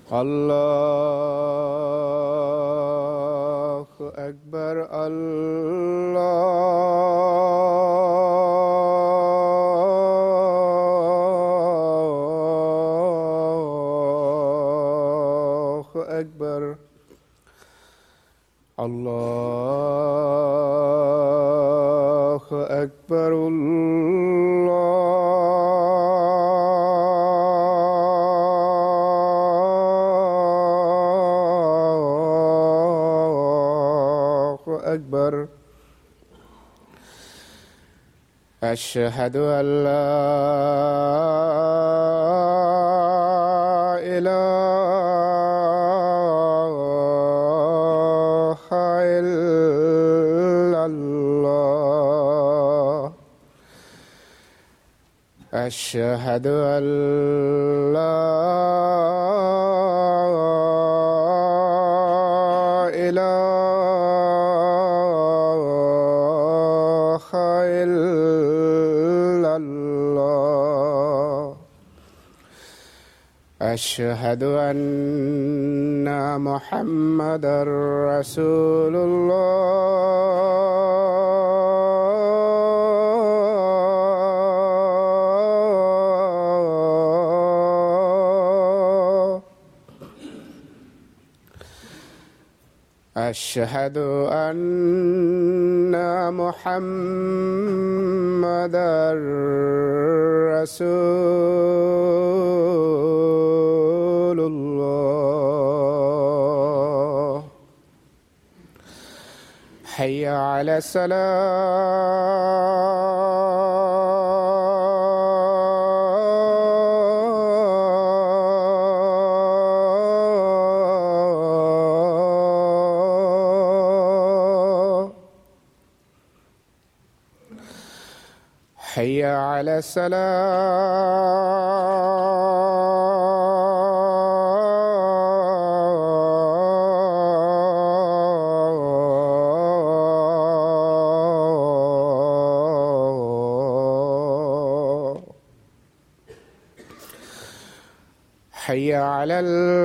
الله أكبر الله أكبر الله أكبر الله أكبر أشهد أن لا إله إلا الله أشهد أن لا إله إلا الله أشهد أن محمدا رسول الله أشهد أن محمدا رسول الله حي على الصلاة حي على الصلاة حي على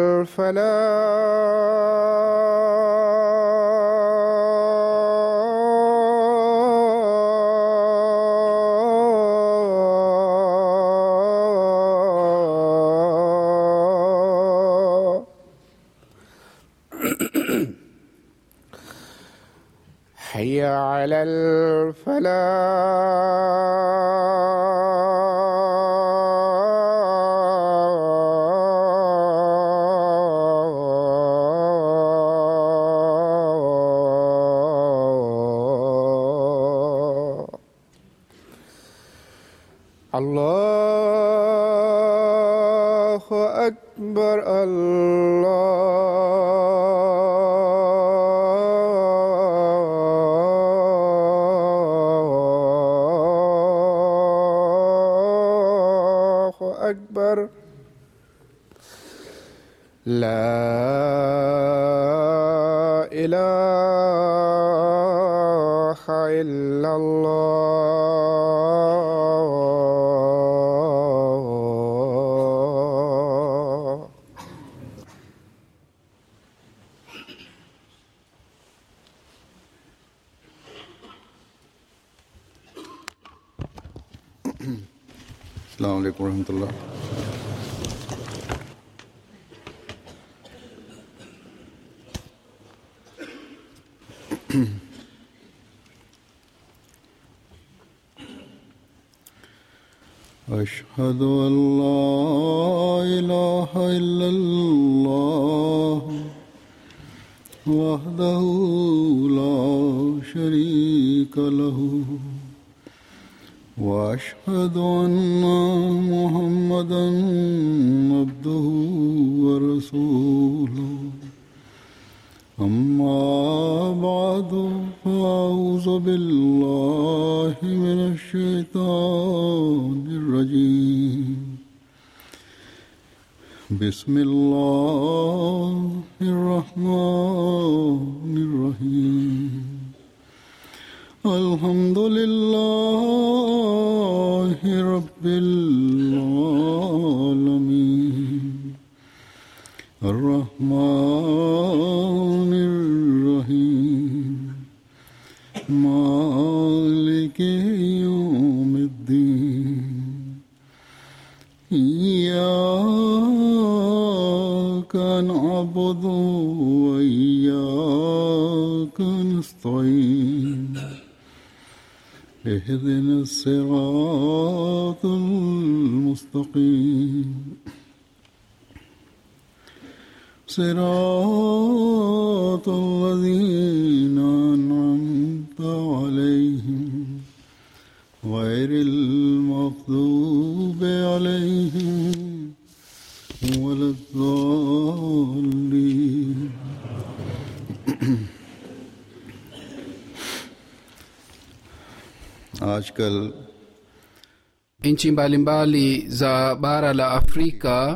الفلاح حي على الفلاح الله أكبر الله أكبر لا إله إلا الله السلام عليكم ورحمة الله أشهد أن لا إله إلا الله وحده لا شريك له واشهد ان محمدا عبده ورسوله اما بعد فاعوذ بالله من الشيطان الرجيم بسم الله الرحمن الرحيم الحمد لله رب العالمين الرحمن الرحيم مالك يوم الدين إياك نعبد وإياك نستعين اهدنا الصراط المستقيم صراط الذين أنعمت عليهم غير المغضوب عليهم ولا الضالين आजकल nchi mbalimbali za bara la afrika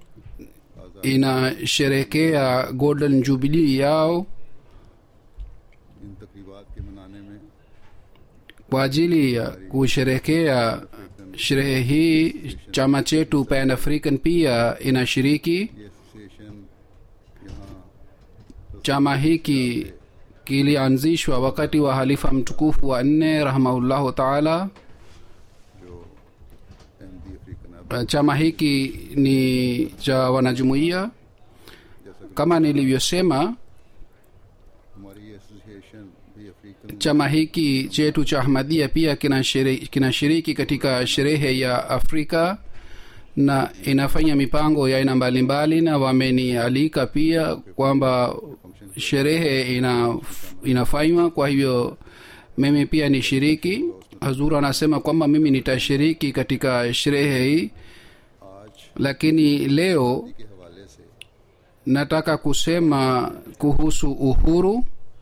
inasherekea golden jubilee yao इन तकरीबात के मनाने में kwa ajili ya kusherekea sherehe hii chama chetu pan african pia inashiriki ये association यहाँ chama hiki kilianzishwa wakati wa halifa mtukufu wa nne rahimahullahu taala जो Ahmadi African अब chama hiki ni cha wanajumuiya जैसा कि kama nilivyosema हमारी ये association भी African chama hiki chetu cha ahmadia pia kinashiri- kinashiriki katika sherehe ya afrika na inafanya mipango ya aina mbalimbali na wamenialika pia kwamba sherehe ina, inafanywa kwa hivyo mimi pia nishiriki hazur anasema kwamba mimi nitashiriki katika sherehe hii आज lakini leo के हवाले से nataka kusema kuhusu uhuru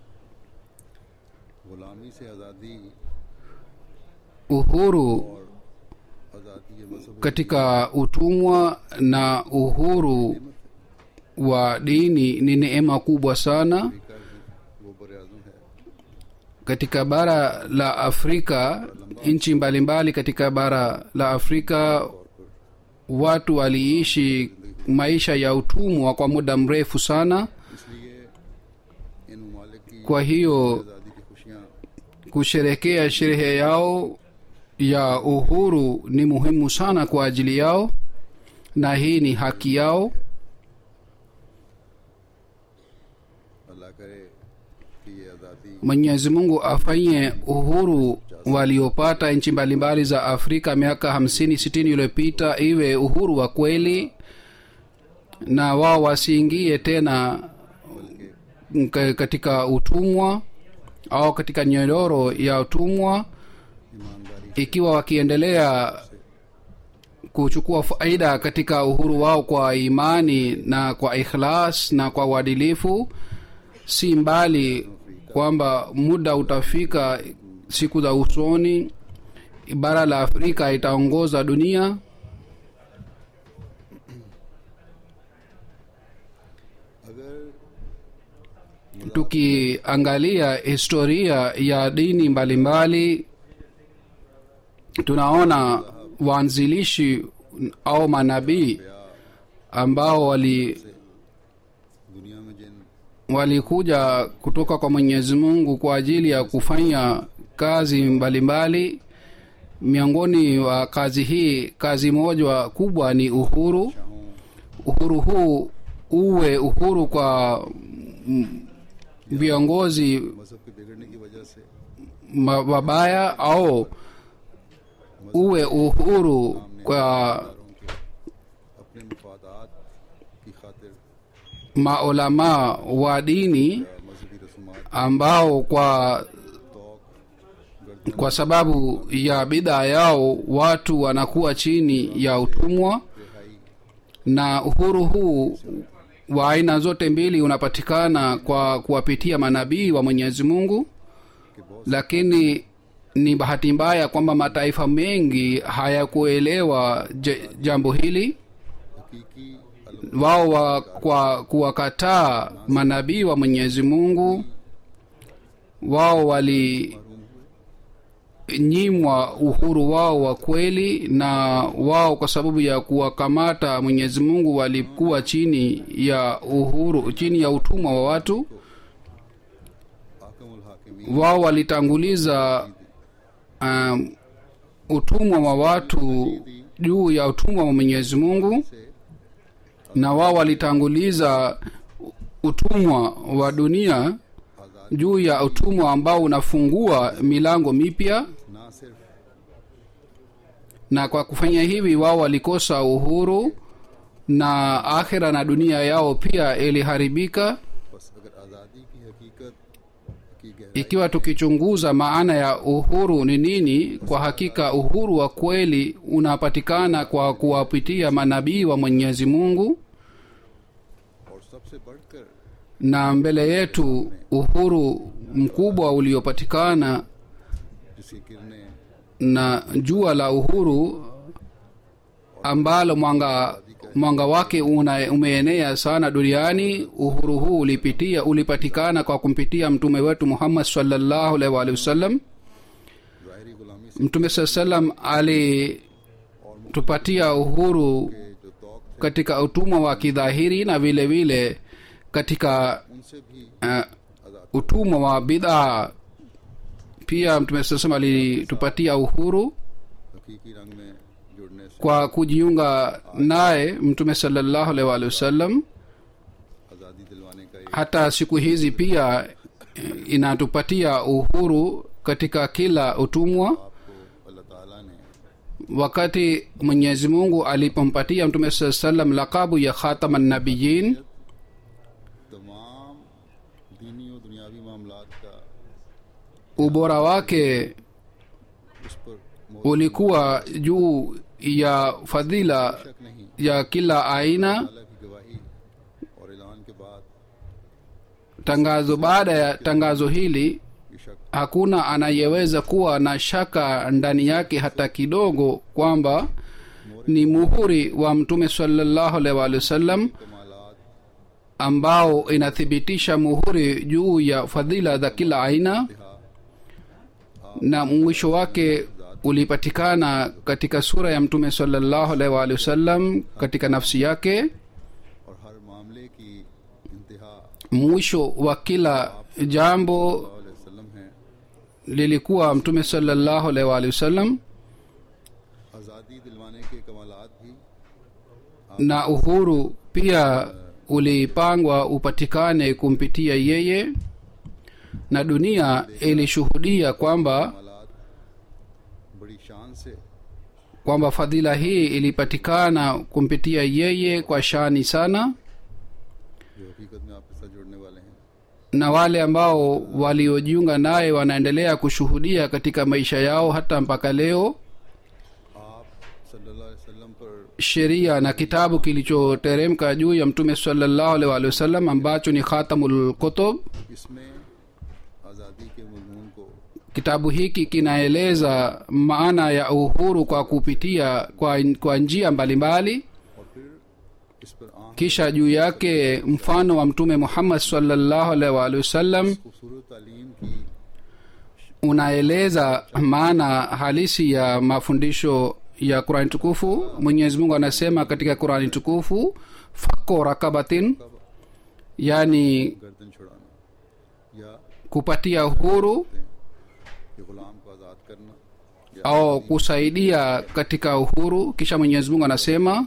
गुलामी से आज़ादी uhuru और आज़ादी ये मजहब katika utumwa na uhuru wa dini ni neema kubwa sana का वो बर आज़म है katika bara la afrika nchi mbalimbali katika bara la afrika watu waliishi maisha ya utumwa kwa muda mrefu sana इसलिए इन ममालिक की kwa hiyo आज़ादी की खुशियाँ kusherekea sherehe yao ya uhuru ni muhimu sana kwa ajili yao na hii ni haki yao अल्लाह करे कि ये आज़ादी mwenyezi mungu afanye uhuru waliopata nchi mbalimbali za afrika miaka hamsini sitini iliyopita iwe uhuru wa kweli na wao wasiingie tena ka- katika utumwa au katika nyororo ya utumwa ईमानदारी ikiwa wakiendelea kuchukua faida katika uhuru wao kwa imani na kwa ikhlas na kwa uadilifu si mbali kwamba muda utafika siku za usoni bara la afrika itaongoza dunia अगर tukiangalia historia ya dini mbalimbali tunaona waanzilishi au manabii ambao wali दुनिया में जिन walikuja kutoka kwa mwenyezi mungu kwa ajili ya kufanya kazi mbalimbali miongoni wa kazi hii kazi moja kubwa ni uhuru शाहों uhuru huu uwe uhuru kwa mm, viongozi मजहब के बिगड़ने की वजह से ma- wabaya au uwe uhuru kwa दारों के अपने मफादात की खातिर maulamaa wa dini या मजहबी रसूमात ambao kwa तोक गर्दन kwa sababu ya bidhaa yao watu wanakuwa chini ya utumwa रिहाई na uhuru huu wa aina zote mbili unapatikana kwa kuwapitia manabii wa mwenyezi mungu के बहुत lakini ni bahati mbaya kwamba mataifa mengi hayakuelewa j- jambo hili हकीकी wao wa, kwa kuwakataa manabii wa mwenyezi mungu wao wali महरूम हुए walinyimwa uhuru wao wa kweli na wao kwa sababu ya kuwakamata mwenyezi mungu walikuwa chini ya uhuru chini ya utumwa wa watu आकमुल हाकिमी wao walitanguliza um, utumwa wa watu juu ya utumwa wa mwenyezi mungu से na wao walitanguliza utumwa wa dunia आजाद juu ya utumwa ambao unafungua milango mipya ना सिर्फ na kwa kufanya hivi wao walikosa uhuru na akhira na dunia yao pia iliharibika बस अगर आज़ादी की हकीकत की गहराई ikiwa tukichunguza maana ya uhuru ni nini kwa hakika uhuru wa kweli unapatikana kwa kuwapitia manabii wa mwenyezi mungu और सबसे बढ़कर na mbele yetu uhuru mkubwa uliopatikana जिसकी किरणें na jua la uhuru ambalo mwanga mwanga wake una, umeenea sana duniani uhuru huu ulipitia ulipatikana kwa kumpitia mtume wetu muhammad sallallahu alaihi wa alihi wasallam ज़ाहरी गुलामी से mtume saa salam alitupatia uhuru जो तौक katika utumwa wa kidhahiri na vile vile katika उनसे भी uh, utumwa wa bidhaa pia mtume saa salam alitupatia uhuru हकीकी रंग में जुड़ने से kwa kujiunga naye mtume salallahu alaihi wa alihi wasallam आज़ादी दिलवाने का एक hata siku hizi pia eh, inatupatia uhuru katika kila utumwa आपको अल्लाह ताला ने wakati mwenyezi mungu alipompatia mtume saa salam lakabu ya khataman nabiyin तमाम दीनी और दुनियावी मामलात का ubora wake उस पर ulikuwa juu ya fadhila शक नहीं ya kila aina अल्लाह की गवाही और ऐलान के बाद tangazo baada ya tangazo hili ये शक hakuna anayeweza kuwa na shaka ndani yake hata kidogo kwamba ni muhuri wa mtume salallahu alaihi waalihi wasallam कमालात ambao inathibitisha muhuri juu ya fadhila za kila aina na mwisho wake ulipatikana katika sura ya mtume salallahu alaihi waalihi wasallam katika nafsi yake और हर मामले की इंतहा mwisho wa kila jambo वसल्लम है lilikuwa mtume salallahu alaihi waalihi wasallam आज़ादी दिलवाने के कमालात भी na uhuru pia ulipangwa upatikane kumpitia yeye na dunia ilishuhudia kwamba कमालात बड़ी शान से kwamba fadhila hii ilipatikana kumpitia yeye kwa shani sana जो हकीकत में आपके साथ जुड़ने वाले हैं na wale ambao waliojiunga naye wanaendelea kushuhudia katika maisha yao hata mpaka leo आप सल्लल्लाहु अलैहि वसल्लम पर sheria na kitabu kilichoteremka juu ya mtume salallahu alaihi waalihi wasallam ambacho ni khatamul kutub इसमें आज़ादी के मजमून को kitabu hiki kinaeleza maana ya uhuru kwa kupitia kwa, kwa njia mbalimbali और फिर इस पर आंख kisha juu yake mfano wa mtume muhammad sallallahu alaihi waalihi wasallam खूबसूरत तालीम की unaeleza maana halisi ya mafundisho ya qurani tukufu mwenyezi mungu anasema katika qurani tukufu fako rakabatin yani गर्दन छुड़ाना या kupatia uhuru ये गुलाम को आज़ाद करना या au kusaidia katika uhuru kisha mwenyezi mungu anasema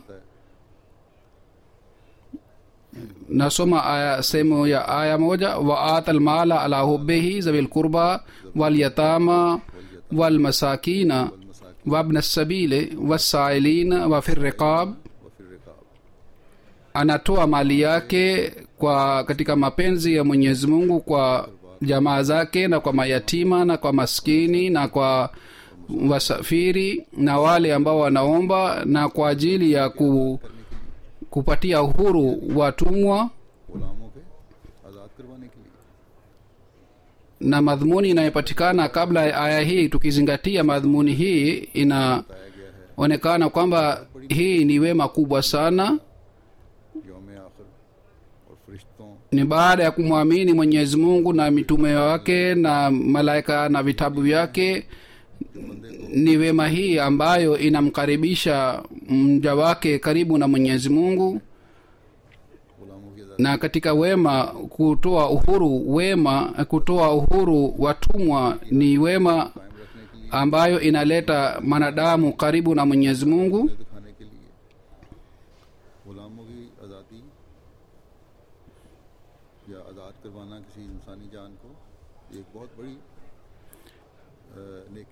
nasoma aya sehemu ya aya moja wa ata lmala ala hubihi zawi lqurba walyatama walmasakina wabna sabile wasailina wafi riqab व फिर रिकाब anatoa mali yake kwa katika mapenzi ya mwenyezi mungu kwa jamaa zake na kwa mayatima na kwa maskini na kwa wasafiri na wale ambao wanaomba na kwa ajili ya ku, kupatia uhuru watumwa गुलामों के आज़ाद करवाने के लिए na madhumuni inayopatikana kabla ya aya hii tukizingatia madhumuni hii inaonekana kwamba hii ni wema kubwa sana योम आखिर और फरिश्तों ni baada ya kumwamini mwenyezi mungu na mitume wake na malaika na vitabu vyake ni wema hii ambayo inamkaribisha mja wake karibu na mwenyezi mungu गुलामों की आज़ादी na katika wema kutoa uhuru wema kutoa uhuru watumwa ni wema कायम रखने के लिए ambayo inaleta mwanadamu karibu na mwenyezi mungu दिखाने के लिए गुलामों की आज़ादी या आज़ाद करवाना किसी इंसानी जान को ये एक बहुत बड़ी अ, नेकी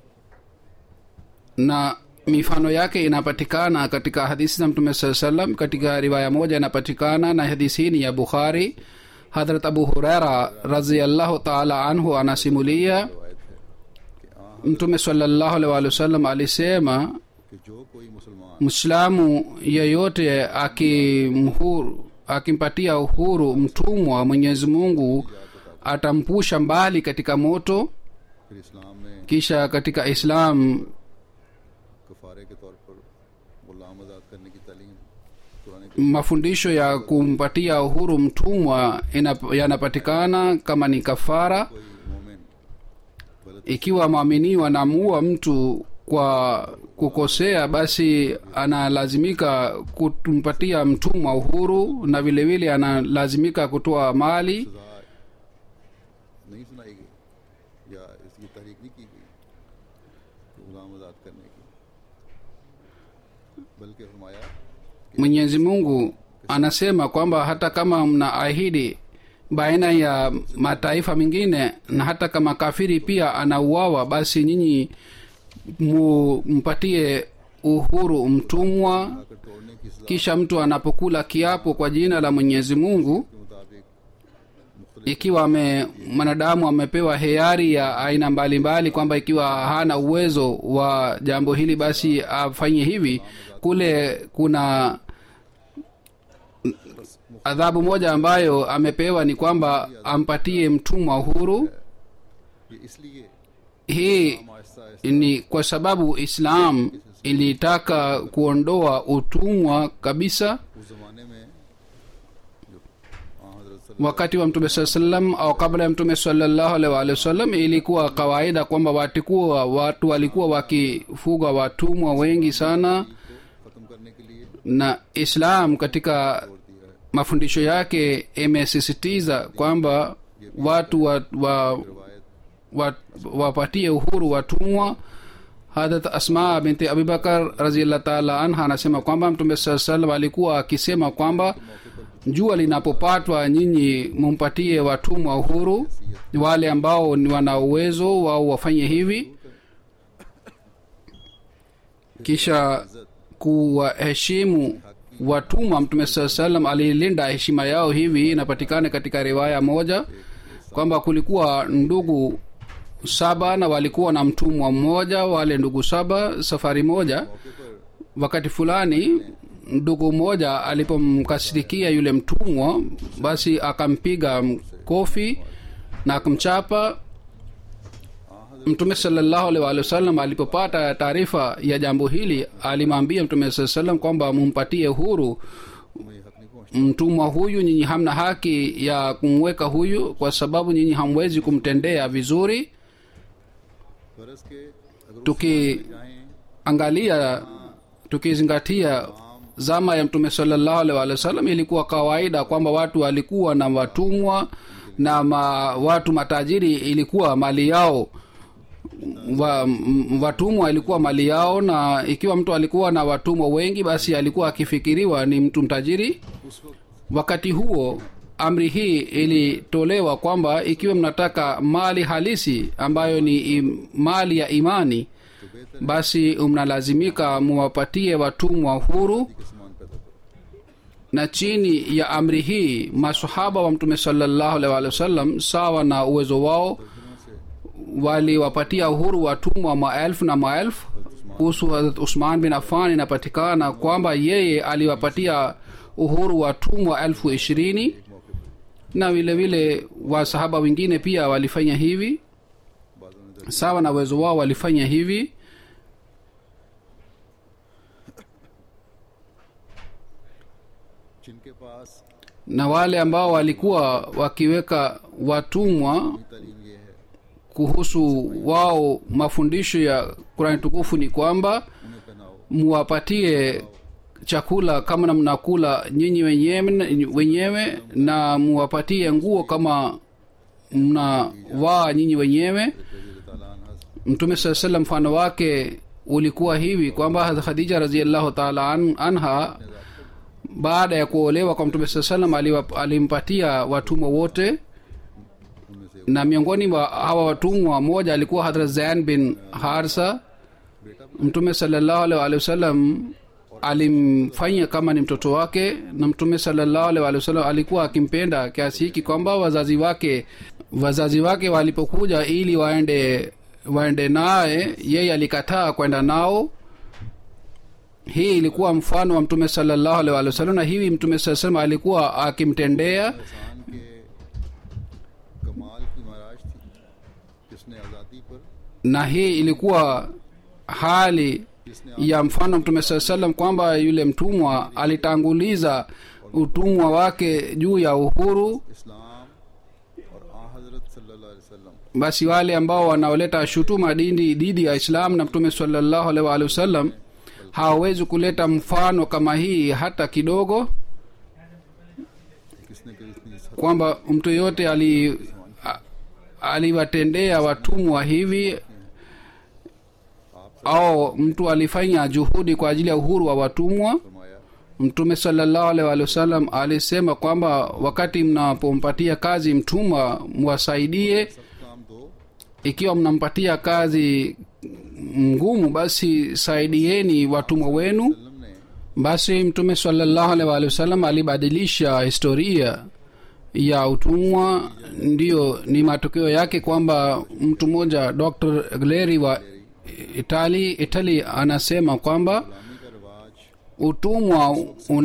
na mifano yake inapatikana katika hadithi za mtume saa salam katika riwaya moja inapatikana na hadithi hii ni ya bukhari hadrat abu huraira raziallahu taala anhu anasimulia रवायत है कि आ mtume salallahu alaihi waalihi wasallam alisema कि जो कोई मुसलमान mwislamu yeyote akimhuru akimpatia uhuru mtumwa wa mwenyezi mungu atampusha mbali katika moto फिर इस्लाम में kisha katika islam कफारे के तौर पर गुलाम आज़ाद करने की तालीम Quran mafundisho ya kumpatia uhuru mtumwa inap- yanapatikana kama ni kafara कोई मोमिन गलत ikiwa mwaminiwa anamuua mtu kwa kukosea basi analazimika kumpatia mtumwa uhuru na vile vile analazimika kutoa mali सजा नहीं सुनाई गई या इसकी तहरीक नहीं की गई गुलाम आज़ाद करने की बल्कि फरमाया mwenyezi mungu anasema kwamba hata kama mnaahidi baina ya mataifa mengine na hata kama kafiri pia anauawa basi nyinyi mu- mpatie uhuru mtumwa आकर तोड़ने की सजा kisha mtu anapokula kiapo kwa jina la mwenyezi mungu के मुताबिक मुख्तलिफ ikiwa ame mwanadamu amepewa hiari ya aina mbalimbali kwamba ikiwa hana uwezo wa jambo hili basi afanye hivi kule kuna adhabu moja ambayo amepewa ni kwamba ampatie mtumwa uhuru ये इसलिए hii हम आहिस्ता आहिस्ता ni kwa sababu islam ilitaka kuondoa utumwa kabisa उस जमाने में जो आ हजरत सल्लल्लाहु wakati wa mtume saa salam au kabla ya mtume salallahu alaihi waalihi wasallam ilikuwa kawaida kwamba watikuwa watu walikuwa wakifuga watumwa wengi sana को खत्म करने के लिए na islam katika दिया है mafundisho yake imesisitiza kwamba watu wa, wa, रिवायत wa, wapatie uhuru watumwa hadrat asma binti abubakar raziallah taala anha anasema kwamba mtume saa salam alikuwa akisema kwamba jua linapopatwa nyinyi mumpatie watumwa uhuru wale ambao ni wana uwezo wao wafanye hivi kisha kuwaheshimu watumwa mtume saa salam alilinda heshima yao hivi inapatikana katika riwaya moja kwamba kulikuwa ndugu saba na walikuwa na mtumwa mmoja wale ndugu saba safari moja wakati fulani ndugu mmoja alipomkasirikia yule mtumwa basi akampiga kofi na akamchapa mtume salallahu alaihi waalihi wasallam alipopata taarifa ya jambo hili alimwambia mtume saa salam kwamba mumpatie huru तुम्हें ये हक नहीं पहुंचता mtumwa huyu nyinyi hamna haki ya kumweka huyu kwa sababu nyinyi hamwezi kumtendea vizuri फर्ज के अगर tuki चाहें angalia tukizingatia zama ya mtume salallahu alaihi waalihi wasallam ilikuwa kawaida kwamba watu walikuwa na watumwa na ma, watu matajiri ilikuwa mali yao wa, m- watumwa ilikuwa mali yao na ikiwa mtu alikuwa na watumwa wengi basi alikuwa akifikiriwa ni mtu mtajiri उस वक्त wakati huo amri hii ilitolewa kwamba ikiwa mnataka mali halisi ambayo ni im, mali ya imani basi mnalazimika muwapatie watumwa huru के समान पैदा करो na chini ya amri hii masahaba wa mtume salallahu alaihi waalihi wasallam sawa na uwezo wao waliwapatia uhuru watumwa maelfu na maelfu kuhusu Hazrat usman bin affan inapatikana kwamba yeye aliwapatia uhuru watumwa elfu ishirini na vile vile wasahaba wengine pia walifanya hivi बाजों ने sawa na uwezo wao walifanya hivi जिनके पास na wale ambao walikuwa wakiweka watumwa तालीम ये है kuhusu wao mafundisho ya kurani tukufu ni kwamba उन्हें पहनाओ muwapatie chakula kama na mnakula nyinyi wenyewe, wenyewe na muwapatie nguo kama mnavaa nyinyi wenyewe रजी ताला अन्हा mtume saa salam mfano wake ulikuwa hivi kwamba Hazrat khadija raziallahu taala an, anha baada ya kuolewa kwa mtume saa salam aliwa- alimpatia watumwa wote उनमें से na miongoni mwa hawa watumwa mmoja alikuwa hadrat zain bin harsa mtume salallahu alaihi waalihi wasallam alimfanya kama ni mtoto wake na mtume salallahu alaihi waalihi wasallam alikuwa akimpenda kiasi hiki kwamba wazazi wake wazazi wake walipokuja ili waende waende naye yeye alikataa kwenda nao hii ilikuwa mfano wa mtume salallahu alaihi waalihi wasallam na hivi mtume saa salam alikuwa akimtendea इंसान के कमाल की महाराज थी जिसने आज़ादी पर na hii ilikuwa hali जिसने ya mfano mtume saa salam kwamba yule mtumwa alitanguliza utumwa wake juu ya uhuru इस्लाम और आ हजरत सल्लल्लाहु अलैहि वसल्लम basi wale ambao wanaoleta shutuma dini dhidi ya islam na mtume salallahu alaihi waalihi wasallam hawawezi kuleta mfano kama hii hata kidogo किसने कभी इतनी इस kwamba mtu yoyote ali a- aliwatendea watumwa hivi au mtu alifanya juhudi kwa ajili ya uhuru wa watumwa फरमाया mtume salallahu alaihi waalihi wasallam alisema kwamba wakati mnapompatia kazi mtumwa mwasaidie सब काम दो ikiwa mnampatia kazi ngumu basi saidieni watumwa wenu वसल्लम ने basi mtume salallahu alaihi waalihi wasallam alibadilisha historia ya utumwa ndiyo ni matokeo yake kwamba mtu mmoja dr gleri wa itali itali anasema kwamba गुलामी का रिवाज utumwa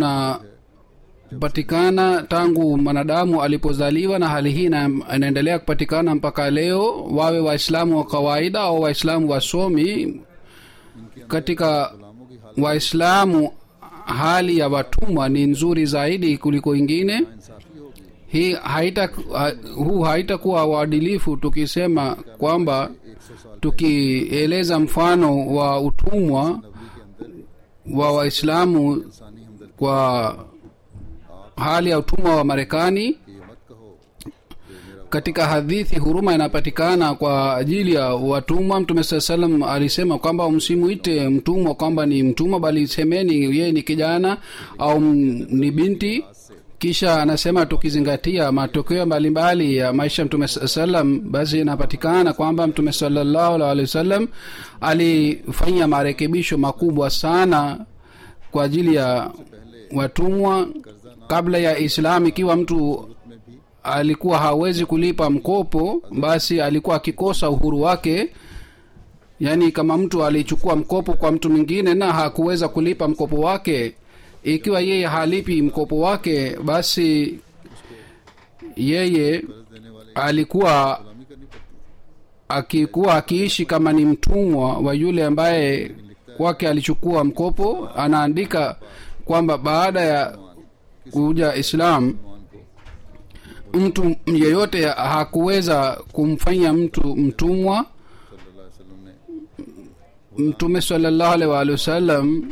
unapatikana tangu mwanadamu alipozaliwa na hali hii ina- inaendelea kupatikana mpaka leo wawe waislamu wa kawaida au waislamu wasomi katika गुलामों की हालत waislamu hali ya watumwa ni nzuri zaidi kuliko ingine इंसाफी होगी hii haita ha, huu haitakuwa uadilifu tukisema kwamba एक सौ साल tukieleza mfano wa utumwa नबी के अंदर wa waislamu इंसानी हमदर्द kwa hali ya utumwa wa marekani की ये मत कहो katika hadithi huruma inapatikana kwa ajili ya watumwa mtume saa salam alisema kwamba msimuite mtumwa kwamba ni mtumwa bali semeni yeye ni kijana au m- ni binti kisha anasema tukizingatia matokeo mbalimbali ya maisha ya mtume saa salam basi inapatikana kwamba mtume salallahu alaihi wasallam alifanya marekebisho makubwa sana kwa ajili ya watumwa kabla ya islam ikiwa mtu में भी alikuwa hawezi kulipa mkopo basi alikuwa akikosa uhuru wake yaani kama mtu alichukua mkopo kwa mtu mwingine na hakuweza kulipa mkopo wake ikiwa yeye halipi mkopo wake basi yeye कर्ज देने वाले alikuwa गुलामी करनी पड़ती akikuwa akiishi kama ni mtumwa wa yule ambaye kwake alichukua mkopo anaandika kwamba baada ya kuja islam मान को mtu yeyote hakuweza kumfanya mtu mtumwa सल्लल्लाहु अलैहि वसल्लम ने mtume salallahu alaihi waalihi wasallam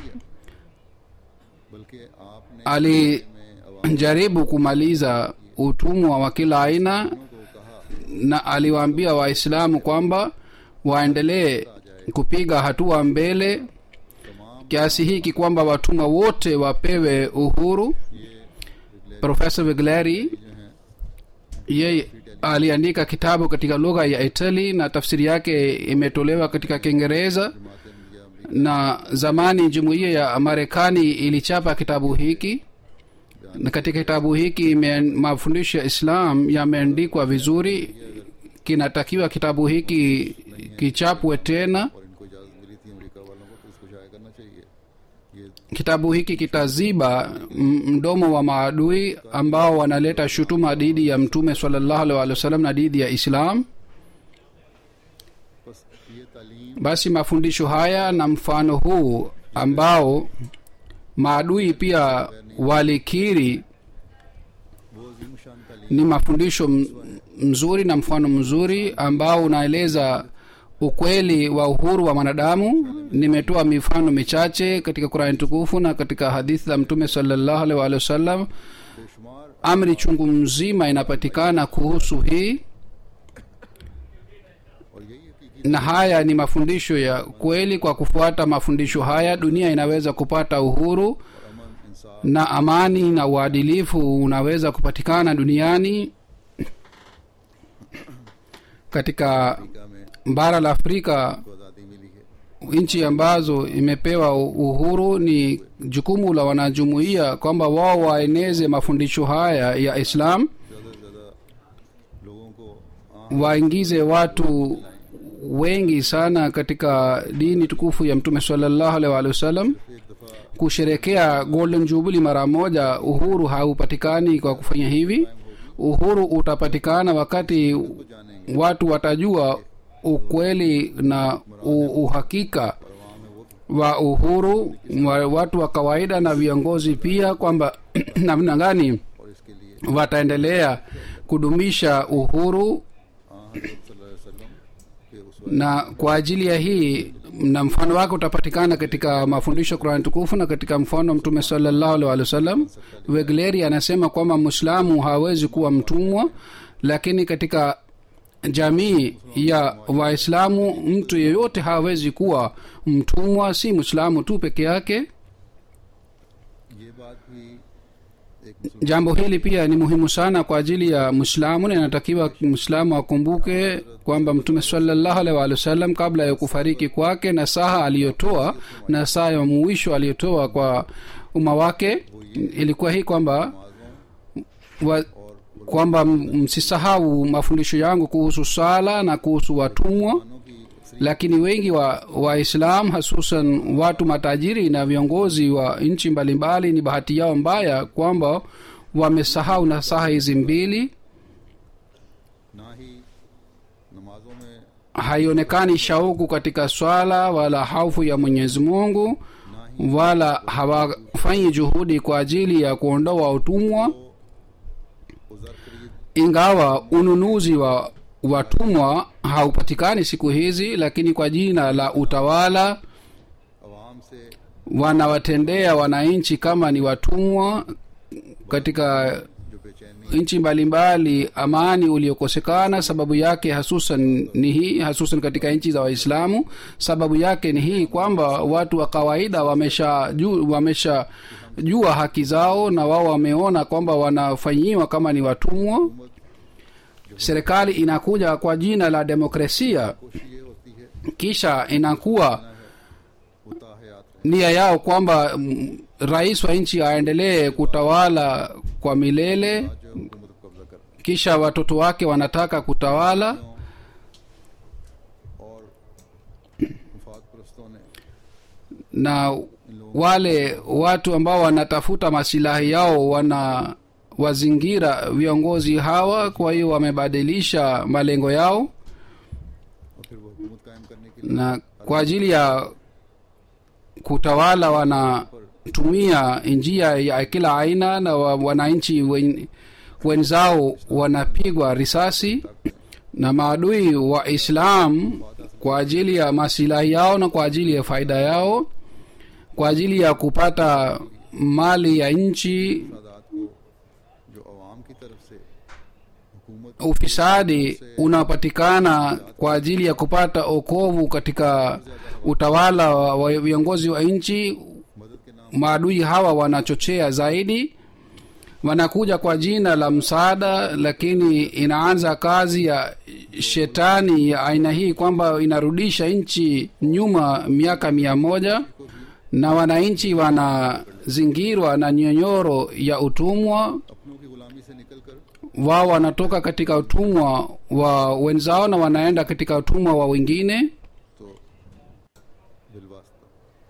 बल्कि आपने alijaribu kumaliza utumwa wa kila aina को कहा na aliwaambia waislamu kwamba waendelee kupiga hatua mbele kiasi hiki kwamba watumwa wote wapewe uhuru profesa vigleri yeye aliandika kitabu katika lugha ya itali na tafsiri yake imetolewa katika kiingereza na zamani jumuiya ya marekani ilichapa kitabu hiki na katika kitabu hiki ime- mafundisho ya islam yameandikwa vizuri kinatakiwa kitabu hiki kichapwe tena और इनको इजाज़त मिली थी अमेरिका वालों को तो इसको शाया करना चाहिए ये kitabu hiki kitaziba m- mdomo wa maadui ambao wanaleta shutuma dhidi ya mtume salallahu alaihi wasallam na dhidi ya islam बस ये तालीम basi mafundisho haya na mfano huu ambao maadui pia walikiri वो अजीम शान तालीम ni mafundisho m- mzuri na mfano mzuri ambao unaeleza ukweli wa uhuru wa mwanadamu nimetoa mifano michache katika qurani tukufu na katika hadithi za mtume salallahu alaihi waalihi wasallam बेशुमार amri chungu mzima inapatikana kuhusu hii और यही हकीकी na haya ni mafundisho ya kweli kwa kufuata mafundisho haya dunia inaweza kupata uhuru और अमन इंसाफ na amani na uadilifu unaweza kupatikana duniani katika Africa में bara la afrika को आज़ादी मिली है nchi ambazo imepewa uhuru ni jukumu la wanajumuiya kwamba wao waeneze mafundisho haya ya islam ज़्यादा से ज़्यादा लोगों को आम waingize watu wengi sana katika dini tukufu ya mtume salallahu alaihi waalihi wasallam एक दफ़ा kusherekea golden jubilee mara moja uhuru haupatikani kwa kufanya hivi uhuru utapatikana wakati को जानेंगे watu watajua ukweli na u, uhakika और वहाँ में वो wa uhuru wa watu wa kawaida na viongozi pia kwamba namna gani और इसके लिए wataendelea kudumisha uhuru हाँ हज़रत सल्लल्लाहु अलैहि वसल्लम के उस na kwa ajili ya hii na mfano wake utapatikana katika mafundisho ya qurani tukufu na katika mfano wa mtume salallahu alaihi wa sallam wegleri anasema kwamba mwislamu hawezi kuwa mtumwa lakini katika jamii ya waislamu mtu yeyote hawezi kuwa mtumwa si mwislamu tu peke yake ये बात भी एक मुसलमान jambo hili pia ni muhimu sana kwa ajili ya mwislamu na inatakiwa mwislamu akumbuke kwamba mtume salallahu alaihi waalihi wasallam kabla ya kufariki kwake na saha aliyotoa na saa ya mwisho aliyotoa kwa umma wake ilikuwa hii kwamba wa, kwamba m- msisahau mafundisho yangu kuhusu sala na kuhusu watumwa की lakini wengi wa waislam hasusan watu matajiri na viongozi wa nchi mbalimbali ni bahati yao mbaya kwamba wamesahau nasaha hizi mbili ना ही नमाजों में haionekani shauku katika swala wala haufu ya mwenyezi mungu wala hawafanyi juhudi kwa ajili ya kuondoa utumwa उजर खरीद ingawa ununuzi wa watumwa haupatikani siku hizi lakini kwa jina la utawala आवाम से wanawatendea wananchi kama ni watumwa katika जो बेचैनी nchi mbalimbali amani uliokosekana sababu yake hasusan ni hii hasusan katika nchi za waislamu sababu yake ni hii kwamba watu wa kawaida wamesha ju, wamesha jua haki zao na wao wameona kwamba wanafanyiwa kama ni watumwa serikali inakuja kwa jina la demokrasia कोशिश ये होती है kisha inakuwa होता हयात nia yao kwamba mm, rais wa nchi aendelee kutawala kwa milele जो हुकूमत को कब्जा कर kisha watoto wake wanataka kutawala और मुफाद परस्तों ने na wale watu ambao wanatafuta masilahi yao wana wazingira viongozi hawa kwa hiyo wamebadilisha malengo yao और फिर वो हुकूमत कायम करने के लिए na kwa ajili ya kutawala wanatumia njia ya kila aina na wa- wananchi wen, wenzao wanapigwa risasi na maadui wa islam kwa ajili ya masilahi yao na kwa ajili ya faida yao kwa ajili ya kupata mali ya nchi मफादात को जो अवाम की तरफ से हुकूमत ufisadi unapatikana kwa ajili ya kupata okovu katika utawala wa wa viongozi wa nchi मदद के नाम maadui hawa wanachochea zaidi wanakuja kwa jina la msaada lakini inaanza kazi ya shetani ya aina hii kwamba inarudisha nchi nyuma miaka mia moja na wananchi wanazingirwa na nyonyoro ya utumwa अपनों की गुलामी से निकलकर wao wanatoka katika utumwa wa wenzao na wanaenda katika utumwa wa wengine तो बिलवास्ता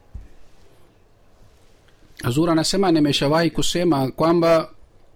hazur anasema nimeshawahi kusema kwamba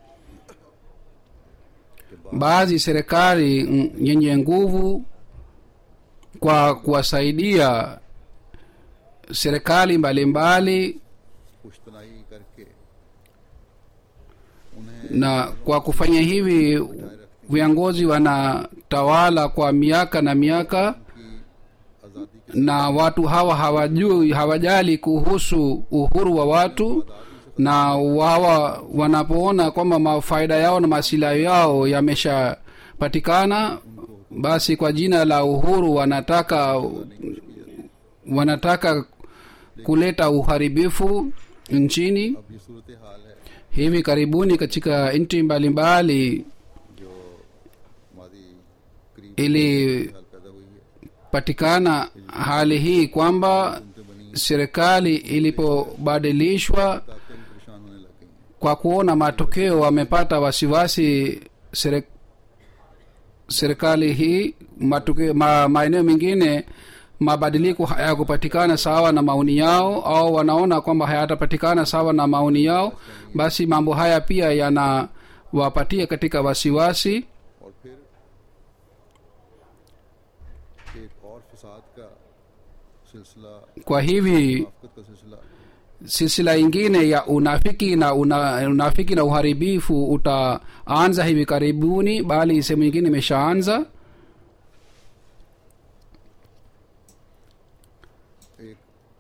baadhi serikali mm, yenye nguvu kwa kuwasaidia serikali mbalimbali पुश्तनाई करके उन्हें na kwa kufanya hivi viongozi wanatawala kwa miaka na miaka आज़ादी के na watu hawa hawajui hawajali kuhusu uhuru wa watu na wawa wanapoona kwamba mafaida yao na masilahi yao yameshapatikana basi kwa jina la uhuru wanataka wanataka kuleta uharibifu nchini अब ये सूरत हाल है hivi karibuni katika nchi mbalimbali जो हमारी करीब ilipatikana हाल पैदा हुई है hali hii kwamba उनसे बनी serikali ilipobadilishwa ताकतें भी परेशान होने लग गई हैं kwa kuona matokeo wamepata wasiwasi sere, serikali hii matokeo ma, maeneo mengine mabadiliko hayakupatikana sawa na maoni yao au wanaona kwamba hayatapatikana sawa na maoni yao basi mambo haya pia yanawapatia katika wasiwasi और फिर एक और फसाद का सिलसिला kwa hivi मुनाफिकत का सिलसिला silsila ingine ya unafiki na una, unafiki na uharibifu utaanza hivi karibuni bali sehemu nyingine imeshaanza एक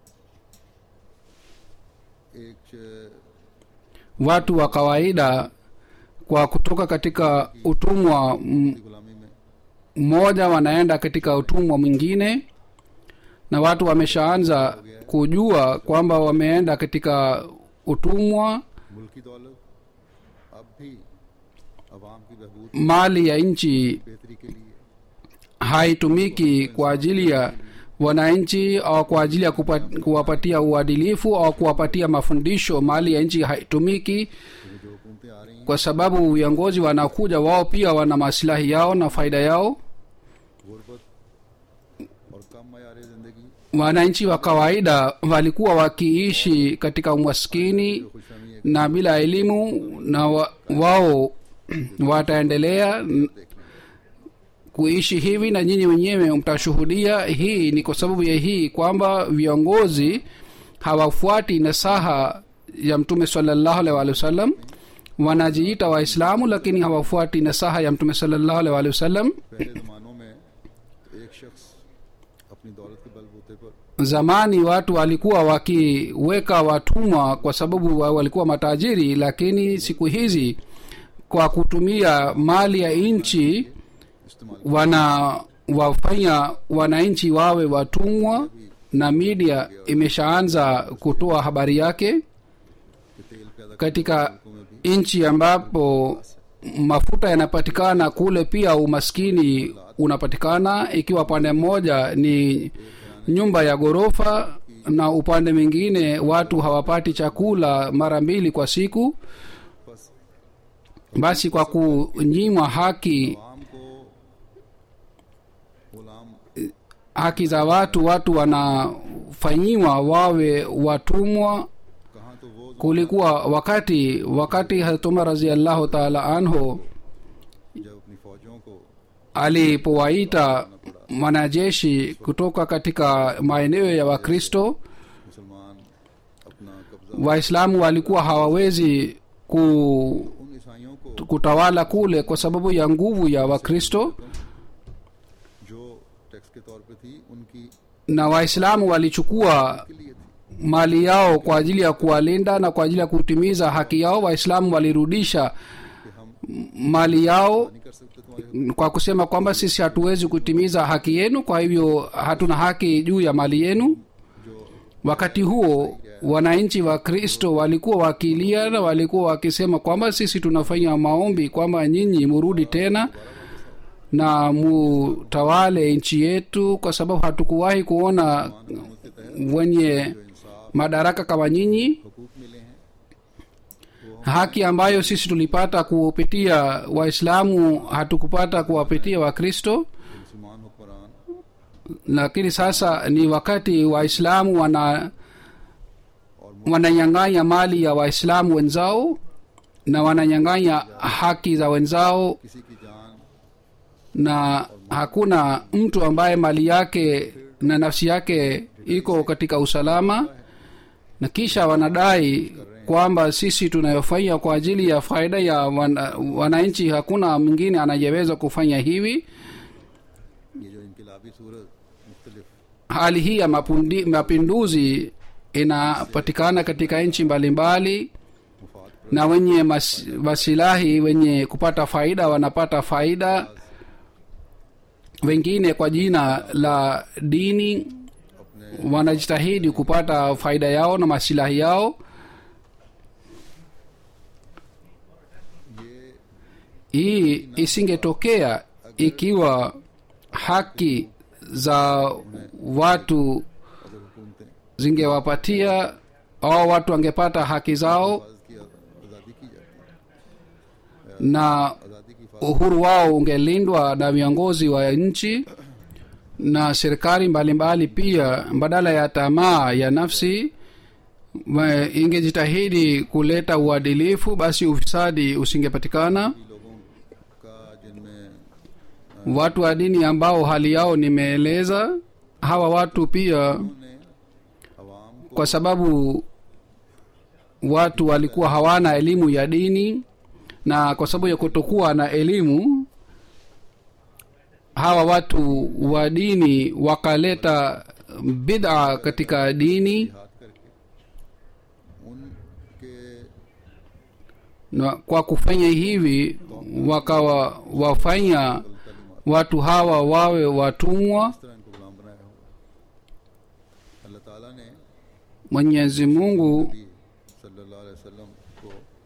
एक च- watu wa kawaida kwa kutoka katika utumwa m- गुलामी में mmoja wanaenda katika utumwa mwingine na watu wameshaanza kujua kwamba wameenda katika utumwa मुल्की दौलत अब भी अवाम की बहबूद mali ya nchi बेहतरी के लिए haitumiki kwa ajili ya wananchi au kwa ajili ya kupa, kuwapatia uadilifu au kuwapatia mafundisho mali ya nchi haitumiki क्योंकि जो हुकूमतें आ रही हैं kwa sababu viongozi wanakuja wao pia wana masilahi yao na faida yao गुर्बत और कम मैार जिंदगी wananchi wa kawaida walikuwa wakiishi katika umaskini खुशहमी एक na bila elimu na wa, wao wataendelea n- kuishi hivi na nyinyi wenyewe mtashuhudia hii ni kwa sababu ya hii kwamba viongozi hawafuati nasaha ya mtume salallahu alaihi waalihi wasallam wanajiita waislamu lakini hawafuati nasaha ya mtume salallahu alaihi waalihi wasallam पहले जमानों में एक शख्स अपनी दौलत के बलबूते पर zamani watu walikuwa wakiweka watumwa kwa sababu wa- walikuwa matajiri lakini siku hizi kwa kutumia mali ya nchi इस्तेमाल wana wafanya wananchi wawe watumwa na media imeshaanza kutoa habari yake के तेल पैदा katika मुल्कों में भी nchi ambapo mafuta yanapatikana kule pia umaskini unapatikana ikiwa pande mmoja ni nyumba ya ghorofa na upande mwingine watu hawapati chakula mara mbili kwa siku बस basi kwa kunyimwa haki आवाम को गुलाम haki za watu watu wanafanyiwa wawe watumwa कहाँ तो वो kulikuwa wakati wakati hazrat umar raziallahu taala anhu जब अपनी फौजों को alipowaita wanajeshi kutoka katika maeneo ya wakristo मुसलमान अपना कब्जा waislamu walikuwa hawawezi ku, उन ईसाइयों को kutawala kule kwa sababu ya nguvu ya wakristo जो टैक्स के तौर पे थी उनकी na waislamu walichukua के लिए थी mali yao kwa ajili ya kuwalinda na kwa ajili ya kutimiza haki yao waislamu walirudisha कि हम mali yao नहीं कर सकते तुम्हारे kwa kusema kwamba sisi hatuwezi kutimiza haki yenu kwa hivyo hatuna haki juu ya mali yenu जो wakati huo wananchi wa kristo walikuwa wakilia na walikuwa wakisema kwamba sisi tunafanya maombi kwamba nyinyi murudi tena na mutawale nchi yetu kwa sababu hatukuwahi kuona wenye madaraka kama nyinyi हकूक मिले हैं haki ambayo sisi tulipata kupitia waislamu hatukupata kuwapitia wakristo मुसलमान हुक्मरान lakini sasa ni wakati waislamu wana wananyang'anya mali ya waislamu wenzao na wananyang'anya haki za wenzao किसी की जान na hakuna mtu ambaye mali yake na nafsi yake iko katika usalama na kisha wanadai kwamba sisi tunayofanya kwa ajili ya faida ya wana- wananchi hakuna mwingine anayeweza kufanya hivi ये जो इनकलाबी सूरत मुख्तलिफ hali hii ya mapundi, mapinduzi inapatikana katika nchi mbalimbali मुफाद na wenye mas, masilahi wenye kupata faida wanapata faida wengine kwa jina la dini अपने wanajitahidi kupata faida yao na masilahi yao ये hii isingetokea ikiwa haki za watu अगर हुकूमतें zingewapatia au watu wangepata haki zao हिफाजत की आज़ादी की जाती है na आज़ादी की हिफाजत uhuru wao ungelindwa na viongozi wa nchi na serikali mbalimbali pia badala ya tamaa ya nafsi wa- ingejitahidi kuleta uadilifu basi ufisadi usingepatikana लोगों का जिनमें watu wa dini ambao hali yao nimeeleza hawa watu pia उन्होंने अवाम को kwa sababu watu walikuwa hawana elimu ya dini na kwa sababu ya kutokuwa na elimu hawa watu wa dini wakaleta bid'a katika dini हाथ करके उनके na kwa kufanya hivi wakawa wafanya watu hawa wawe watumwa इस तरह इनको गुलाम बनाया हुआ अल्लाह ताला ने mwenyezi mungu नबी सल्लल्लाहु अलैहि वसल्लम को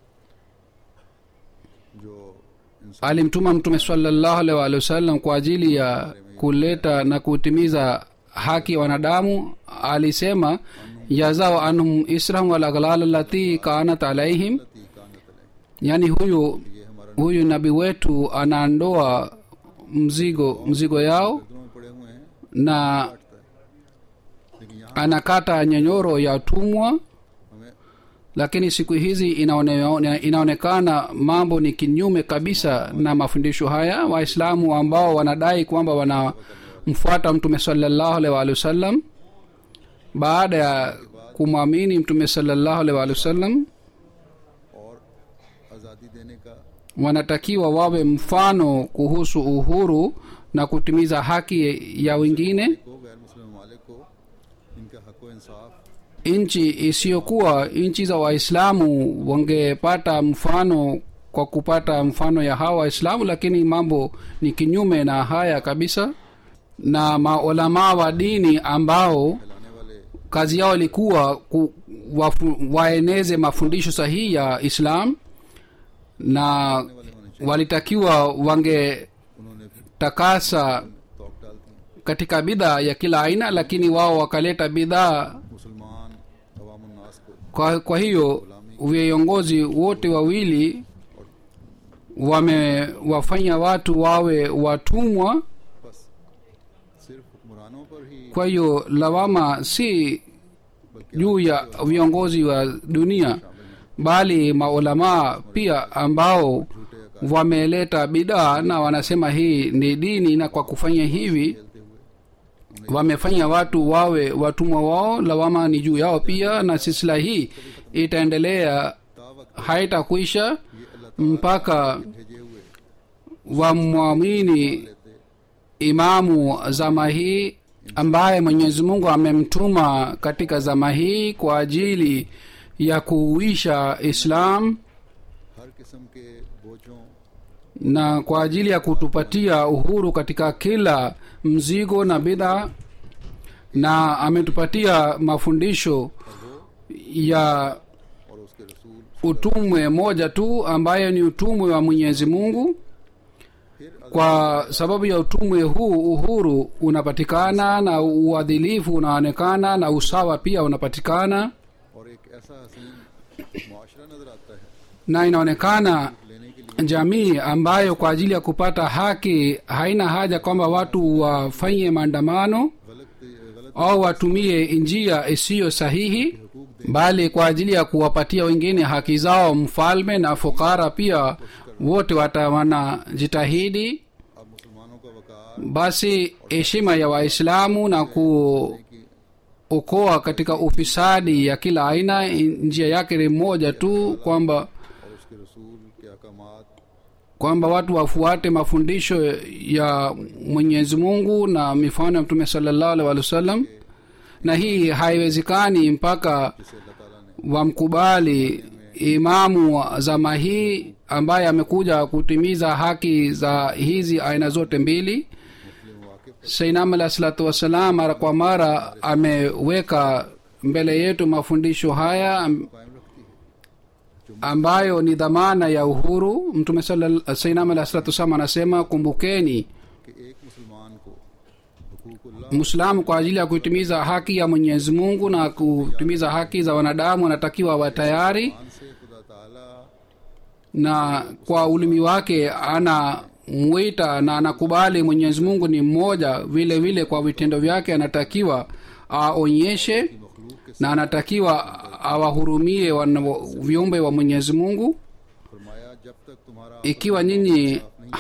जो इंसान alimtuma mtume salallahu alaihi waalihi wasallam kwa ajili ya kuleta na kutimiza haki ya wanadamu alisema yazao anhum israhum walaghlal lati kanat alaihim की कानत अलैह yaani huyu ये हमारा huyu nabii wetu anaondoa mzigo mzigo yao नजरों में पड़े हुए हैं na काटता है लेकिन यहाँ anakata nyonyoro ya tumwa हमें lakini siku hizi inaone, inaonekana mambo ni kinyume kabisa na mafundisho haya waislamu ambao wanadai kwamba wanamfuata mtume salallahu alaihi waalihi wasallam baada ya kumwamini mtume salallahu alaihi waalihi wasallam और आज़ादी देने का wanatakiwa wawe mfano kuhusu uhuru na kutimiza haki ya wengine को गैर मुस्लिम ममालिक को इनका हक व इंसाफ nchi isiyokuwa nchi za waislamu wangepata mfano kwa kupata mfano ya hawa waislamu lakini mambo ni kinyume na haya kabisa na maulamaa wa dini ambao फैलाने वाले kazi yao ilikuwa ku, wafu, waeneze mafundisho sahihi ya islam na वाले होने चाहिए walitakiwa wangetakasa उन्होंने फिर तोक डाल दी katika bidhaa ya kila aina lakini wao wakaleta bidhaa मुसलमान अवामुन्नास को kwa, kwa hiyo viongozi wote wawili wamewafanya watu wawe watumwa बस सिर्फ हुक्मरानों पर ही kwa hiyo lawama si juu ya viongozi wa dunia bali maulamaa pia ambao wameleta bidaa na wanasema hii ni dini na kwa kufanya hivi wamefanya watu wawe watumwa wao lawama ni juu yao pia na silsila hii itaendelea haitakwisha mpaka भेजे हुए wamwamini imamu zama hii ambaye mwenyezi mungu amemtuma katika zama hii kwa ajili ya kuuisha islam हर किस्म के बोझों na kwa ajili ya kutupatia uhuru katika kila mzigo na bidhaa na ametupatia mafundisho ya और उसके रसूल utumwe moja tu ambayo ni utumwe wa mwenyezi mungu फिर kwa sababu ya utumwe huu uhuru unapatikana na uadhilifu unaonekana na usawa pia unapatikana और एक ऐसा हसीन मुआशरा नजर आता है na inaonekana लेने के लिए jamii ambayo kwa ajili ya kupata haki haina haja kwamba watu wafanye maandamano गलत गलत au watumie njia isiyo sahihi bali kwa ajili ya kuwapatia wengine haki zao mfalme na fukara pia wote watawanajitahidi अब मुसलमानों का वकार basi heshima ya waislamu na ku, की kuwaokoa katika ufisadi ya kila aina njia yake ni moja tu kwamba और उसके रसूल के अहकामात kwamba watu wafuate mafundisho ya mwenyezi mungu na mifano ya mtume salallahu alaihi wa sallam na hii haiwezekani mpaka जिसे अल्लाह ताला ने wamkubali imamu wa zama hii ambaye amekuja kutimiza haki za hizi aina zote mbili मुस्लिम वाकिफ sainam alah salatu wassalam mara kwa mara ameweka mbele yetu mafundisho haya am- कायम रखती है ambayo ni dhamana ya uhuru mtume sala- sainam alah salatu wassalam anasema kumbukeni कि एक मुसलमान को हुकूकुल्लाह mwislamu kwa ajili ya kutimiza haki ya mwenyezi mungu na kutimiza haki za wanadamu anatakiwa awe tayari मान से खुदा ताला na kwa ulimi wake anamwita na anakubali mwenyezi mungu ni mmoja vile vile kwa vitendo vyake anatakiwa aonyeshe मखलूक के na anatakiwa awahurumie wana- viumbe wa mwenyezi mungu फरमाया जब तक तुम्हारा ikiwa nyinyi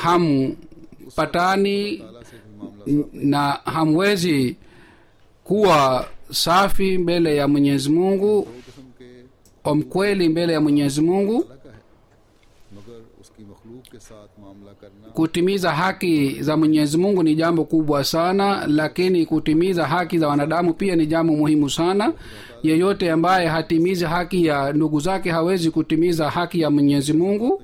hampatani ताला से भी मामला n- na hamwezi kuwa safi mbele ya mwenyezi mungu दो किस्म के wa mkweli mbele ya mwenyezi mungu अल्लाह का है मगर उसकी मखलूक के साथ मामला करना kutimiza haki za mwenyezi mungu ni jambo kubwa sana lakini kutimiza haki za wanadamu pia ni jambo muhimu sana yeyote ambaye hatimizi haki ya ndugu zake hawezi kutimiza haki ya mwenyezi mungu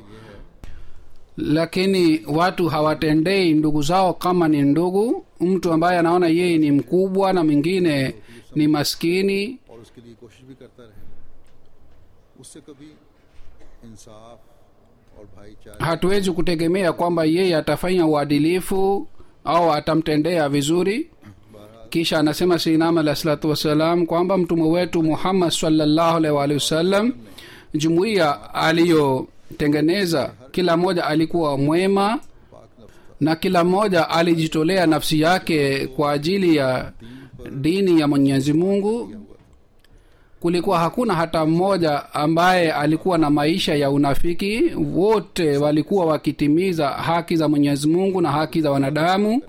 lakini watu hawatendei ndugu zao kama ni ndugu mtu ambaye anaona yeye ni mkubwa na mwingine ni maskini और उसके लिए कोशिश भी करता रहे उससे कभी इंसाफ और भाईचारे hatuwezi kutegemea kwamba yeye atafanya uadilifu au atamtendea vizuri kisha anasema sinam alah salatu wassalam kwamba mtume wetu muhammad salllahu alaihi waalihi wasallam jumuiya aliyotengeneza kila mmoja alikuwa mwema पाक नफ्स था na kila mmoja alijitolea nafsi yake kwa ajili ya dini ya mwenyezi mungu kulikuwa hakuna hata mmoja ambaye alikuwa na maisha ya unafiki wote walikuwa wakitimiza haki za mwenyezi mungu na haki za wanadamu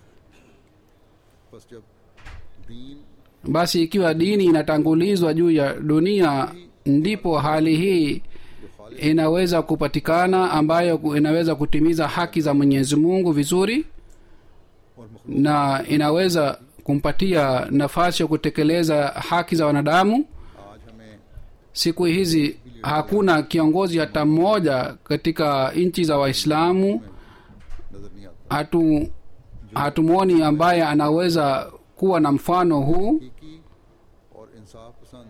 बस जब दीन basi ikiwa dini inatangulizwa juu ya dunia ndipo hali hii inaweza kupatikana ambayo ku- inaweza kutimiza haki za mwenyezi mungu vizuri और मखलूक na inaweza kumpatia nafasi ya kutekeleza haki za wanadamu आज हमें siku hizi hakuna kiongozi hata mmoja katika nchi za waislamu नजर नहीं आता hatu hatumwoni ambaye anaweza kuwa na mfano huu हकीकी और इंसाफ पसंद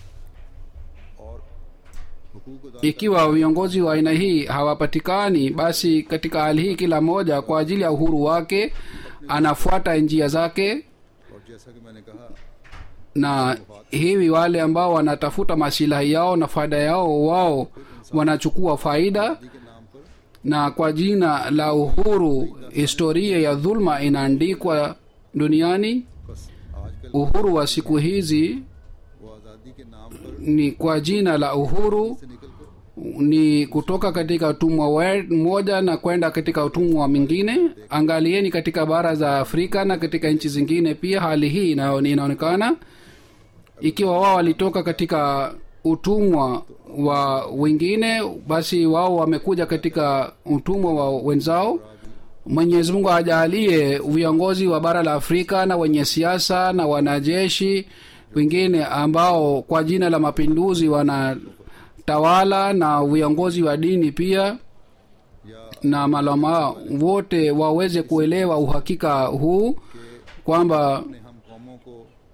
और हुकूक अदा ikiwa viongozi wa aina hii hawapatikani basi katika hali hii kila mmoja kwa ajili ya uhuru wake anafuata njia zake और जैसा कि मैंने कहा na hivi wale ambao wanatafuta masilahi yao na faida yao wao wanachukua faida दी के नाम पर na kwa jina la uhuru historia ya dhulma inaandikwa duniani बस आजकल uhuru wa siku hizi वो आज़ादी के नाम पर ni kwa jina la uhuru से निकल कर ni kutoka katika utumwa we- mmoja na kwenda katika utumwa mwingine angalieni katika bara za afrika na katika nchi zingine pia hali hii ina- inaonekana ikiwa wao walitoka katika utumwa wa wengine basi wao wamekuja katika utumwa wa wenzao mwenyezi mungu ajalie viongozi wa bara la afrika na wenye siasa na wanajeshi wengine ambao kwa jina la mapinduzi wanatawala na viongozi wa dini pia या na malama wote waweze kuelewa uhakika huu kwamba अपने हम कौमों को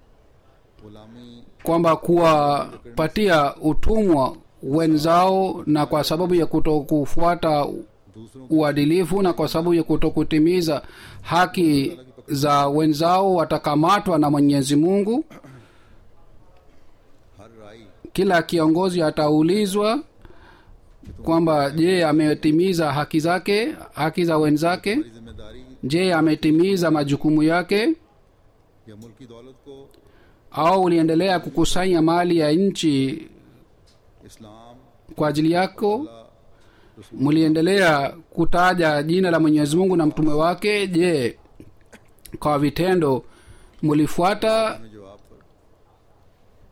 गुलामी kwamba kuwapatia utumwa wenzao na kwa sababu ya kuto kufuata दूसरों uadilifu na kwa sababu ya kutokutimiza haki za wenzao watakamatwa na mwenyezi mungu हर राई kila kiongozi ataulizwa kwamba je ametimiza haki zake haki za wenzake हमारी जिम्मेदारी je ametimiza majukumu yake या मुल्की दौलत को au uliendelea kukusanya mali ya nchi इस्लाम kwa ajili yako mliendelea kutaja jina la mwenyezi mungu na mtume wake je kwa vitendo mlifuata में जवाब पर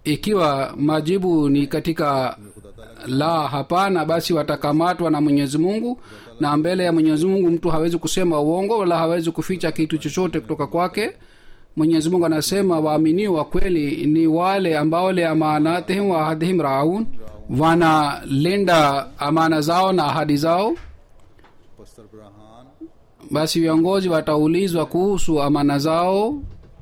ikiwa majibu ni katika la hapana basi watakamatwa na mwenyezi mungu na mbele ya mwenyezi mungu mtu hawezi kusema uongo wala hawezi kuficha kitu chochote kutoka kwake mwenyezi mungu anasema waaminio wa kweli ni wale ambao le amanatihim wa ahadihim raun wanalinda amana zao na ahadi zao पस्तर ब्राहान basi viongozi wataulizwa kuhusu amana zao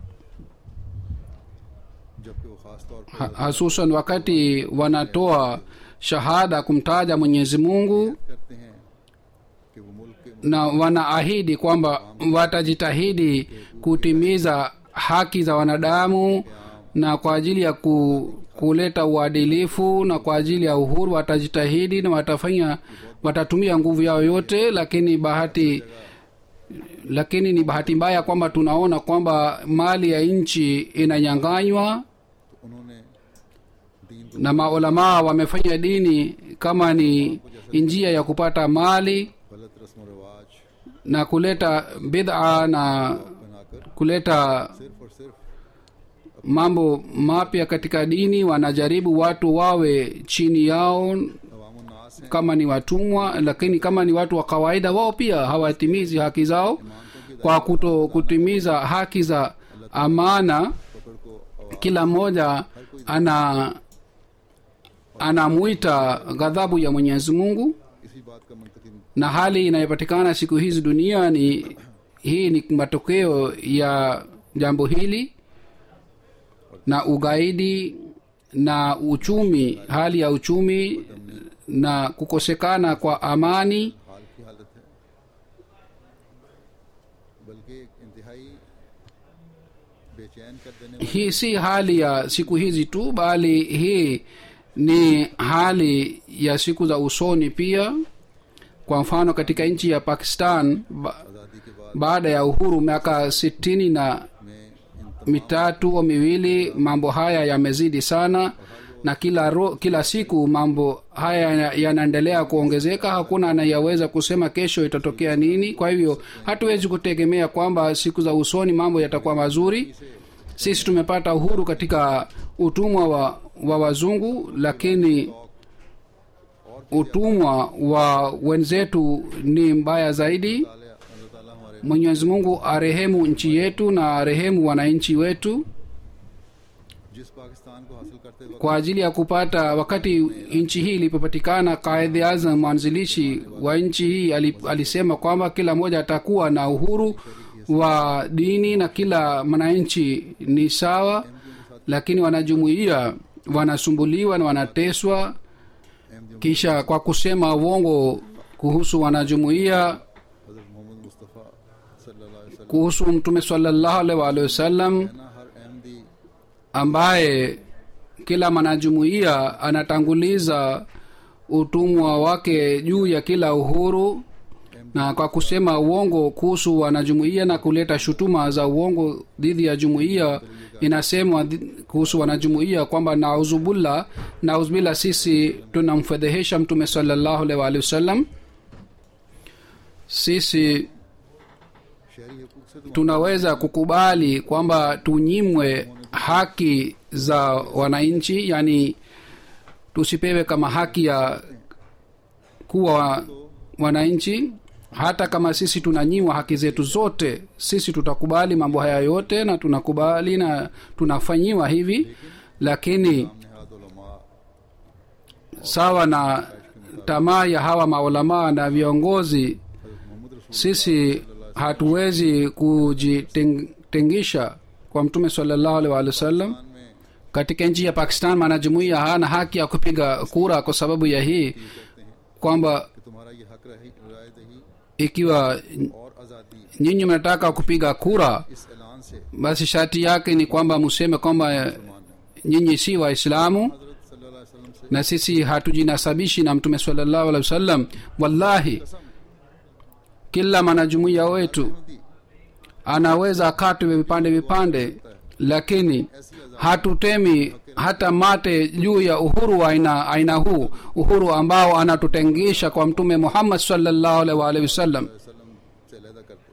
जबकि वो खास तौर पर ha- hasusan wakati wanatoa shahada kumtaja mwenyezi mungu करते हैं कि वो मुल्क के na wanaahidi kwamba watajitahidi kutimiza haki za wanadamu na kwa ajili ya ku, kuleta uadilifu na kwa ajili ya uhuru watajitahidi na watafanya watatumia nguvu yao yote lakini bahati lakini ni bahati mbaya kwamba tunaona kwamba mali ya nchi inanyanganywa तो उन्होंने दीन को na maulamaa wamefanya dini kama ni njia ya kupata mali गलत रस्म व रिवाज na kuleta bid'a na बनाकर kuleta सिर्फ और सिर्फ mambo mapya katika dini wanajaribu watu wawe chini yao अवामुन्नास हैं kama ni watumwa lakini kama ni watu wa kawaida wao pia hawatimizi haki zao kwa kuto kutimiza haki za amana पकड़ को आवाज kila mmoja ana anamwita ghadhabu ya mwenyezi mungu इसी बात का मुंतकिम na hali inayopatikana siku hizi duniani hii ni matokeo ya jambo hili na ugaidi na uchumi hali ya uchumi na kukosekana kwa amani हाल की हालत है बल्कि एक इंतहाई बेचैन कर देने वाली hii si hali ya siku hizi tu bali hii ni hali ya siku za usoni pia kwa mfano katika nchi ya pakistan ba, आज़ादी के बाद baada ya uhuru miaka sitini na में इन mitatu au miwili mambo haya yamezidi sana na kila ro, kila siku mambo haya yana- yanaendelea kuongezeka hakuna anayeweza kusema kesho itatokea nini kwa hivyo hatuwezi kutegemea kwamba siku za usoni mambo yatakuwa mazuri sisi tumepata uhuru katika utumwa wa, wa wazungu lakini utumwa wa wenzetu ni mbaya zaidi ताले अल्लाह ताला हमारे mwenyezi mungu arehemu nchi yetu na arehemu wananchi wetu जिस पाकिस्तान को हासिल करते वक्त kwa ajili ya kupata wakati nchi hii ilipopatikana kaidhi azam mwanzilishi wa nchi hii ali- alisema kwamba kila mmoja atakuwa na uhuru wa dini na kila mwananchi ni sawa lakini wanajumuia wanasumbuliwa na wanateswa kisha kwa kusema uongo kuhusu wanajumuia हजरत मोहम्मद मुस्तफ़ा सल्लल्लाहु अलैहि वसल्लम kuhusu mtume salallahu alaihi waalihi wasallam ना हर Ahmadi ambaye kila mwanajumuiya anatanguliza utumwa wake juu ya kila uhuru na kwa kusema uongo kuhusu wanajumuiya na kuleta shutuma za uongo dhidi ya jumuiya inasemwa dhi- kuhusu wanajumuiya kwamba nauzubullah nauzbillah sisi tunamfedhehesha mtume salallahu alaihi waalihi wasallam sisi शहरी हकूक से तो tunaweza kukubali kwamba tunyimwe haki za wananchi yani tusipewe kama haki ya kuwa wananchi hata kama sisi tunanyimwa haki zetu zote sisi tutakubali mambo haya yote na tunakubali na tunafanyiwa hivi lakini Nehad उलमा sawa na tamaa ya hawa maulamaa na viongozi Mohammad रसूल sisi hatuwezi kujitengisha kwa mtume salallahu alaihi waalihi wasallam में katika nchi ya pakistan mwanajumuia hana haki ya kupiga kura kwa sababu ya hii kwamba कि तुम्हारा ये हक रही राय दही ikiwa और आज़ादी nyinyi mnataka kupiga kura इस ऐलान से basi sharti yake ni kwamba museme kwamba nyinyi si waislamu हजरत सल्लल्लाहु अलैहि वसल्लम से na sisi hatujinasabishi na mtume salallahu alaihi wasallam wallahi kila mwanajumuia wetu anaweza akatwe vipande vipande lakini hatutemi hata mate juu ya uhuru wa aina, aina huu uhuru ambao anatutengisha kwa mtume muhammad sallallahu alaihi wa alihi wasallam वसल्लम से अलहदा कर दो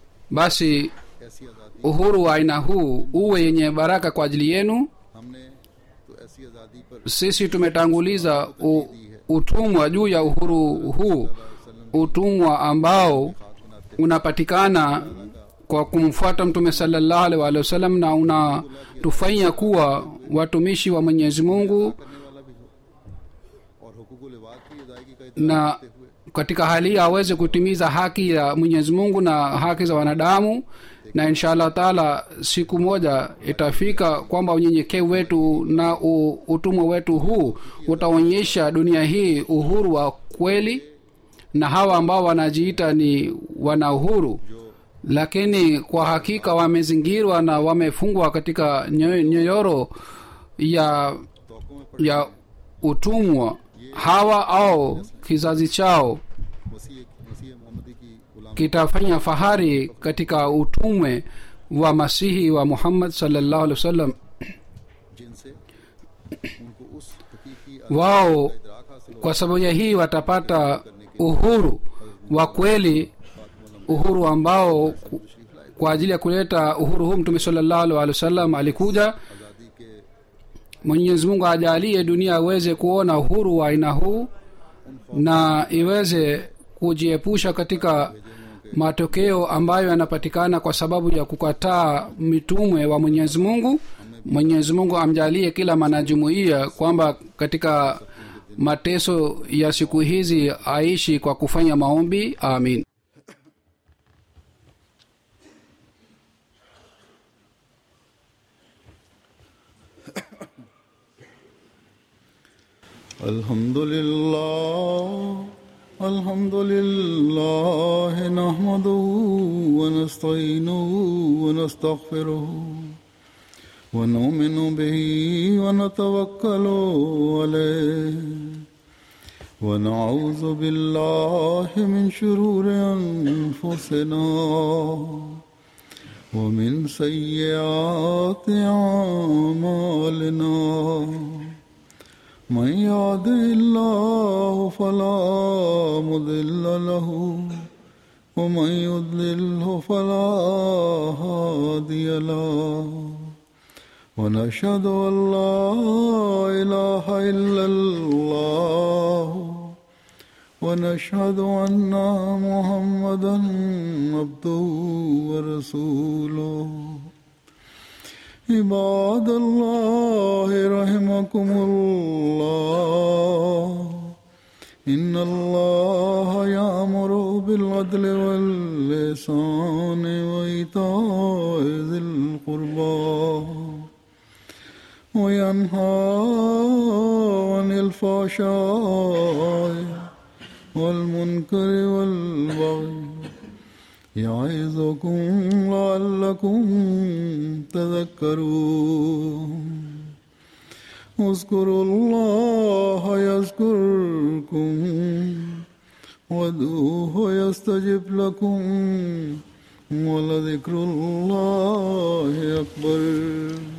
basi ऐसी आज़ादी uhuru wa aina huu uwe yenye baraka kwa ajili yenu हमने तो ऐसी आज़ादी पर sisi tumetanguliza u, utumwa juu ya uhuru huu utumwa ambao unapatikana kwa kumfuata mtume salallahu alaihi waalihi wasallam na unatufanya kuwa watumishi wa mwenyezi mungu करने वाला भी हो और हुकूक लिबाद की अदायगी का na इतराफ़ करते हुए katika hali hii aweze kutimiza haki ya mwenyezi mungu na haki za wanadamu na insha allah taala siku moja itafika kwamba unyenyekevu wetu na u- utumwa wetu huu utaonyesha dunia hii uhuru wa kweli na hawa ambao wanajiita ni wana uhuru lakini kwa hakika wamezingirwa na wamefungwa katika nyo- nyoyoro ya तोक़ों में ya utumwa hawa au kizazi chao मसीह मसीह मोहम्मदी की गुलाम kitafanya fahari katika utume wa masihi wa muhammad salllahu alih wasallam जिनसे उनको उस हकीकी wao इदराक हासिल kwa sababu ya hii watapata uhuru wa kweli uhuru ambao ku- kwa ajili ya kuleta uhuru huu mtume salllahu alih wasallam alikuja आज़ादी के mwenyezi mungu ajalie dunia aweze kuona uhuru wa aina huu na iweze kujiepusha katika matokeo ambayo yanapatikana kwa sababu ya kukataa mitume wa mwenyezi mungu mwenyezi mungu amjalie kila mwanajumuiya kwamba katika mateso ya siku hizi aishi kwa kufanya maombi amin الحمد لله الحمد لله نحمده ونستعينه ونستغفره ونؤمن به ونتوكل عليه ونعوذ بالله من شرور أنفسنا ومن سيئات أعمالنا من يهده الله فلا مضل له ومن يضلله فلا هادي له ونشهد ان لا اله الا الله ونشهد ان محمدا عبده ورسوله عباد الله رحمكم الله إن الله يأمر بالعدل واللسان وإيتاء ذي القربى وينهى عن الفحشاء والمنكر والبغي يعظكم لعلكم تذكرون اذكروا الله يذكركم وادعوه يستجب لكم ولذكر الله أكبر